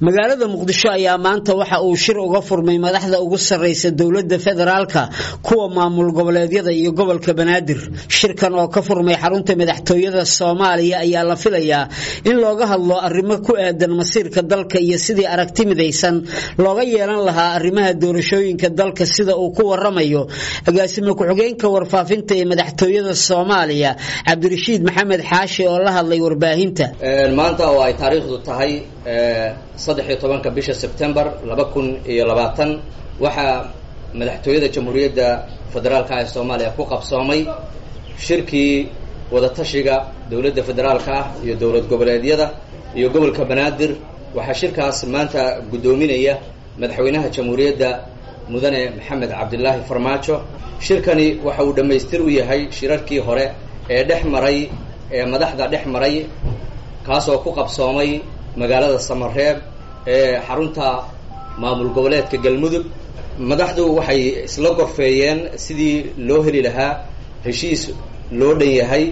magaalada muqdisho ayaa maanta waxa uu shir uga furmay madaxda ugu sarraysa dowladda federaalka kuwa maamul goboleedyada iyo gobolka banaadir shirkan oo ka furmay xarunta madaxtooyada soomaaliya ayaa la filayaa in looga hadlo arrimo ku aadan masiirka dalka iyo sidii aragti midaysan looga yeelan lahaa arrimaha doorashooyinka dalka sida uu ku waramayo agaasime ku-xigeenka warfaafinta ee madaxtooyada soomaaliya cabdirashiid maxamed xaashi oo la hadlay warbaahinta maanta oo ay taariikhdu tahay saddex iyo tobanka bisha sebtembar laba kun iyo labaatan waxaa madaxtooyada jamhuuriyadda federaalka ee soomaaliya ku qabsoomay shirkii wadatashiga dowladda federaalka ah iyo dowlad goboleedyada iyo gobolka banaadir waxaa shirkaas maanta guddoominaya madaxweynaha jamhuuriyadda mudane maxamed cabdilaahi farmaajo shirkani waxa uu dhammaystir u yahay shirarkii hore ee dhex maray ee madaxda dhex maray kaasoo ku qabsoomay magaalada samareeb ee xarunta maamul goboleedka galmudug madaxdu waxay isla gorfeeyeen sidii loo heli lahaa heshiis loo dhan yahay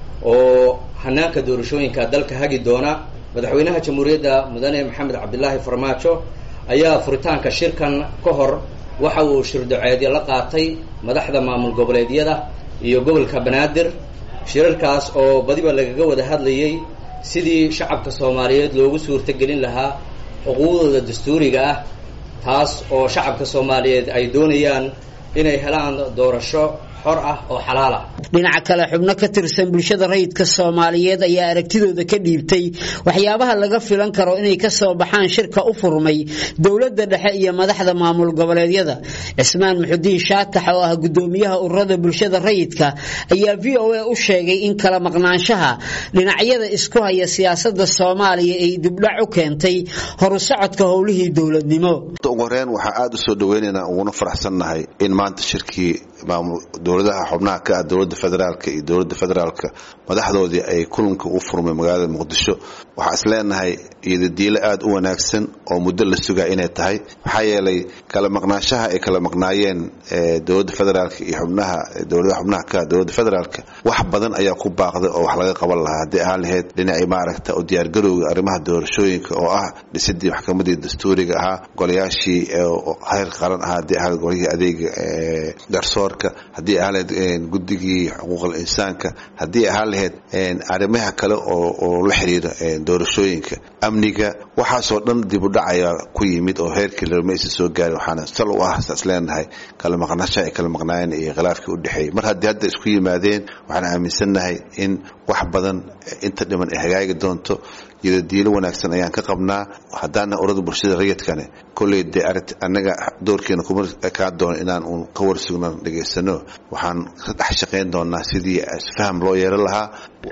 oo hanaanka doorashooyinka dalka hagi doona madaxweynaha jamhuuriyadda mudane maxamed cabdilaahi farmaajo ayaa furitaanka shirkan ka hor waxa uu shirdoceedyo la qaatay madaxda maamul goboleedyada iyo gobolka banaadir shirarkaas oo badiba lagaga wada hadlayay sidii shacabka soomaaliyeed loogu suurtagelin lahaa xuquuqdooda dastuuriga ah taas oo shacabka soomaaliyeed ay doonayaan inay helaan doorasho xor ah oo xalaal ah dhinaca kale xubno ka tirsan bulshada rayidka soomaaliyeed ayaa aragtidooda ka dhiibtay waxyaabaha laga filan karo inay ka soo baxaan shirka u furmay dowladda dhexe iyo madaxda maamul goboleedyada cismaan muxudiin shaatax oo ah gudoomiyaha ururada bulshada rayidka ayaa v o a u sheegay in kala maqnaanshaha dhinacyada isku haya siyaasada soomaaliya ay dibdhac u keentay horu socodka howlihii dowladnimo ugu horeen waxaa aada u soo dhaweynaynaa uguna faraxsannahay in maanta shirkii dowladaha xubnaha ka ah dowladda federaalka iyo dowladda federaalka madaxdoodii ay kulanka u furmay magaalada muqdisho waxaa is leenahay iyodadiilo aada u wanaagsan oo muddo la sugaa inay tahay maxaa yeelay kala maqnaanshaha ay kala maqnaayeen dowladda federaalka iyo xubnaha dowladaha xubnaha ka ah dowladda federaalka wax badan ayaa ku baaqday oo wax laga qaban lahaa haddii ahaan lahayd dhinacii maaragta u diyaargarowga arrimaha doorashooyinka oo ah dhisidii maxkamadii dastuuriga ahaa golayaashii heer qaran ahaa haddii ahaan golihii adeega garsoorka haddii ahaan lahayd guddigii xuquuqal insaanka haddii ahaan lahayd arrimaha kale oo la xiriira doorashooyinka amniga waxaasoo dhan dib u dhacaya ku yimid oo heerkii lama aysan soo gaarin waxaana sal u ah saas leenahay kala maqnashaha ay kala maqnaayeen iyo khilaafkii u dhexeeyey mar haddii hadda isku yimaadeen waxaan aaminsannahay in wax badan inta dhiman ay hagaagi doonto iyadadiilo wanaagsan ayaan ka qabnaa haddaana urada bulshada rayidkane kolley dee aragt annaga doorkeena kuma kaa doono inaan uun ka warsugno dhegaysano waxaan ka dhex shaqayn doonaa sidii isfaham loo yeelan lahaa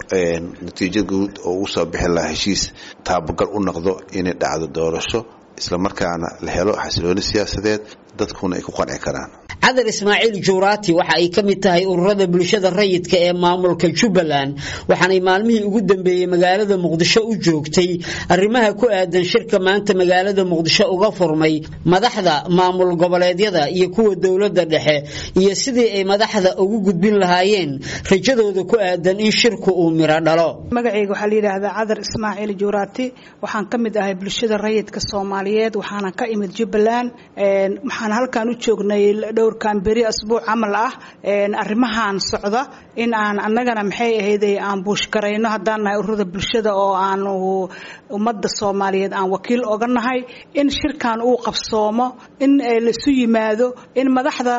natiijo guud oo ugu soo bixi lahaa heshiis taabagal u noqdo inay dhacdo doorasho islamarkaana la helo xasilooni siyaasadeed dadkuna ay ku qanci karaan cadar ismaaciil juuraati waxa ay ka mid tahay ururada bulshada rayidka ee maamulka jubbaland waxaanay maalmihii ugu dambeeyey magaalada muqdisho u joogtay arrimaha ku aadan shirka maanta magaalada muqdisho uga furmay madaxda maamul goboleedyada iyo kuwa dowladda dhexe iyo sidii ay madaxda ugu gudbin lahaayeen rajadooda ku aadan in shirku uu miro dhalo magacayga waxaa la yidhaahdaa cadar ismaaciil juuraati waxaan ka mid ahay bulshada rayidka soomaaliyeed waxaana ka imid jubbaland waxaan halkan u joognay dhowrkan beri asbuuc camal ah arrimahan socda in aan annagana maxay ahayd aan buushgarayno haddaan nahay ururada bulshada oo aan ummadda soomaaliyeed aan wakiil oga nahay in shirkan uu qabsoomo in laisu yimaado in madaxda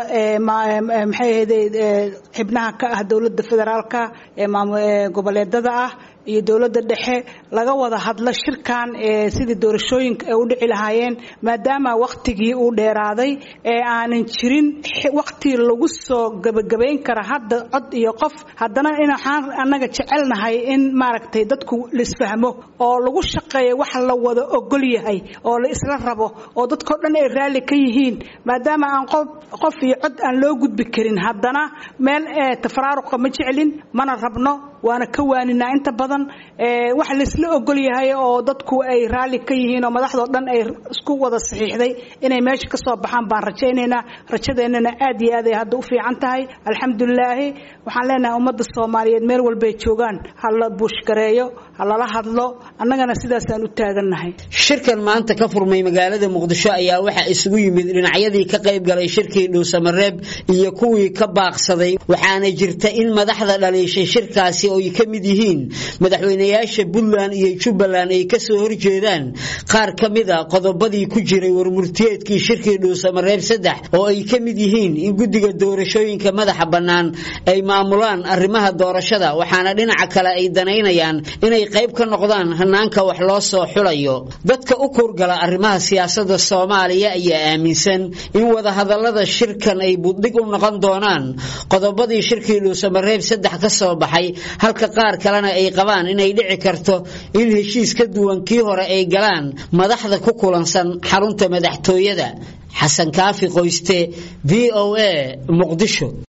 maxay ahayd xibnaha ka ah dowladda federaalka ee goboleedada ah iyo dowladda dhexe laga wada hadlo shirkan sidii doorashooyinka ay u dhici lahaayeen maadaama waktigii uu dheeraaday ee aanan jirin wakti lagu soo gebagabayn kara hadda cod iyo qof haddana in waxaan annaga jecelnahay in maaragtay dadku laisfahmo oo lagu shaqeeyo wax la wada ogol yahay oo la isla rabo oo dadkao dhan ay raalli ka yihiin maadaama aan qof iyo cod aan loo gudbi karin haddana meel tafaraaruqa ma jeclin mana rabno waana ka waaninaa inta badan badan wax laisla ogol yahay oo dadku ay raalli ka yihiin oo madaxdoo dhan ay isku wada saxiixday inay meesha ka soo baxaan baan rajaynaynaa rajadeennana aad iyo aad ay hadda u fiican tahay alxamdulilaahi waxaan leenahay ummadda soomaaliyeed meel walbay joogaan ha la buushgareeyo ha lala hadlo annagana sidaasaan u taagannahay shirkan maanta ka furmay magaalada muqdisho ayaa waxaa isugu yimid dhinacyadii ka qayb galay shirkii dhuusamareeb iyo kuwii ka baaqsaday waxaana jirta in madaxda dhaliishay shirkaasi oo ay ka mid yihiin madaxweynayaasha puntland iyo jubbaland ay kasoo horjeedaan qaar ka mid a qodobadii ku jiray warmurtiyeedkii shirkii dhuusamareeb saddex oo ay ka mid yihiin in guddiga doorashooyinka madaxa bannaan ay maamulaan arrimaha doorashada waxaana dhinaca kale ay danaynayaan inay qayb ka noqdaan hanaanka wax loo soo xulayo dadka u kurgala arrimaha siyaasada soomaaliya ayaa aaminsan in wadahadalada shirkan ay buddhig u noqon doonaan qodobadii shirkii dhuusamareeb saddex ka soo baxay halka qaar kalena ay qabaan inay dhici karto in heshiis ka duwan kii hore ay galaan madaxda ku kulansan xarunta madaxtooyada xasan kaafi qoyste v o a muqdisho